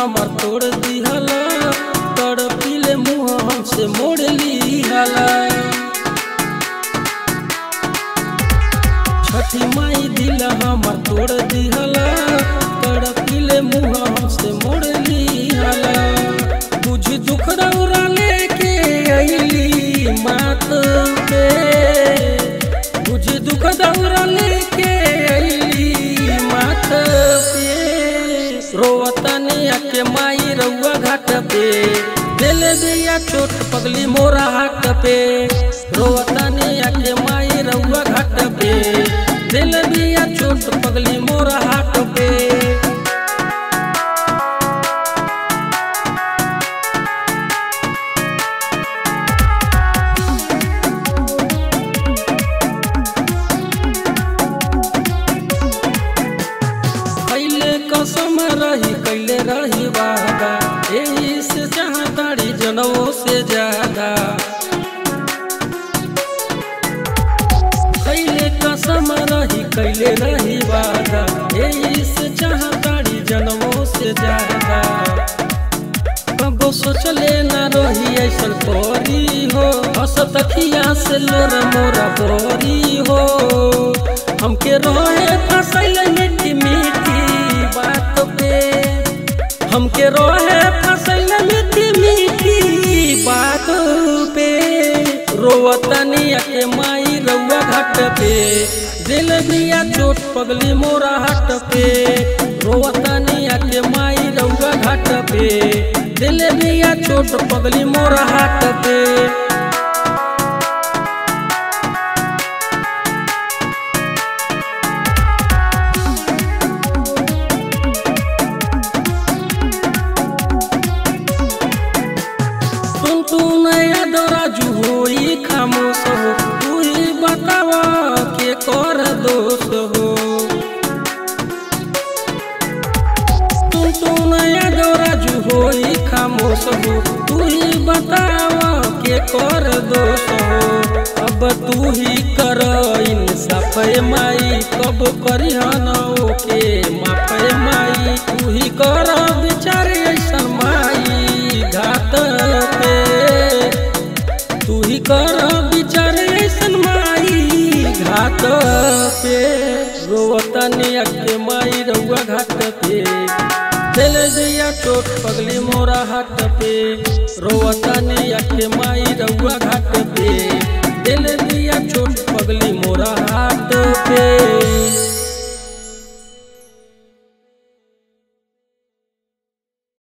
हमर तोड़ दिहला तड़पिले मुँह हमसे मोड़ लिहला छठी माई दिल हमर तोड़ दिहला तड़पिले मुँह हमसे मोड़ लिहला बुझ दुख रौरा लेके अइली मात पे बुझ दुख दौरा लेके अइली मात पे रोवतनी आके माई रउआ घाट पे दिल दिया चोट पगली मोरा हाट पे रोवतनी आके माई रउआ घाट पे दिल दिया चोट पगली मोरा हाट पे कैले कसम रही कैले रही वादा यही से जहाँ तारी जनवों से ज्यादा कैले कसम रही कैले रही वादा यही से जहाँ तारी जनवों से ज्यादा कबो सोचले न रही ऐसन कोरी हो हसत अखिया से लोर मोरा बोरी हो हमके रोहे फसैल मीठी मीठी बात पे हमके रोहे फसैल मीठी मीठी बात पे रोवतनी के माई रउआ घाट पे दिल दिया चोट पगली मोरा हाट पे रोवतनी के माई रउआ घाट पे दिल दिया चोट पगली मोरा हाट पे सुन तू नया दराजू होई खामोश हो तू ही बतावा के कर दोष हो सुन तू नया दराजू होई खामोश हो तू ही बतावा के कर दोष हो अब तू ही कर इंसाफ माई कब करिहन ओके माफ माई तू ही कर विचार ऐसन माई घाट पे तू ही कर विचार ऐसन माई घाट पे रोवतनी अके माई रउआ घाट पे दिल दिया चोट पगली मोरा हाथ पे रोवतनी अके माई रउआ घाट पे दिल दिया चोट पगली मोरा हाथ पे